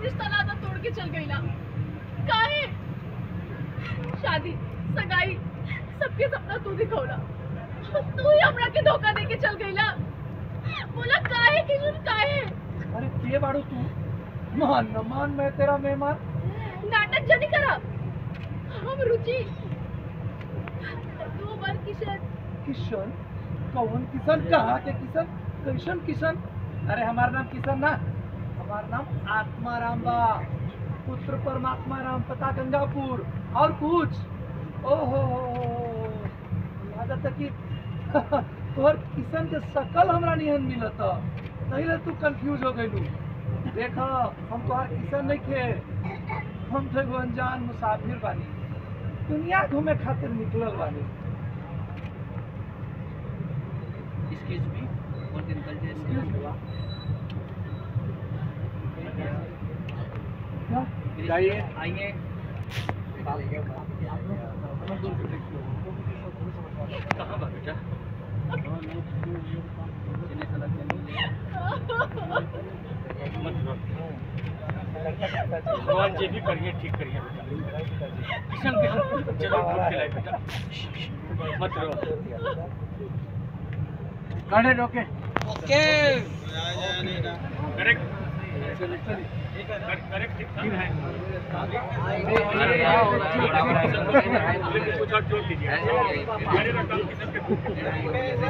रिश्ता नाता तोड़ के चल गई ना काहे शादी सगाई सबके सपना तू दिखौला तू ही हमरा के धोखा दे के चल गई ना बोला काहे किशोर काहे अरे के बाड़ू तू मान न मान मैं तेरा मेहमान नाटक जनी करा हम रुचि दो बार किशन किशन कौन किशन कहाँ के किशन कैसन किशन अरे हमारा नाम किशन ना हमारा नाम आत्माराम बा पुत्र परमात्मा राम पता गंगापुर और कुछ ओहो लागत है कि तोहर किशन के शकल हमरा निहन मिलत नहीं ले तू कंफ्यूज हो गइलू देख हम तोहर किशन नहीं थे हम तो एगो अनजान मुसाफिर बानी दुनिया घूमे खातिर निकलल बानी Excuse me, what can I Excuse me. क्या जाइए आइए कहाँ बा बेटा चलिए सड़क चलिए मत रो भगवान जी भी करिए ठीक करिए बेटा किशन किशन चलो दूध खिलाए बेटा मत रो गाड़ी रोके ओके करेक्ट करेक्ट ठीक है कुछ और जोड़ दीजिए मेरे रकम किशन के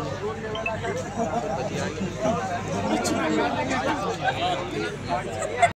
चौकीदार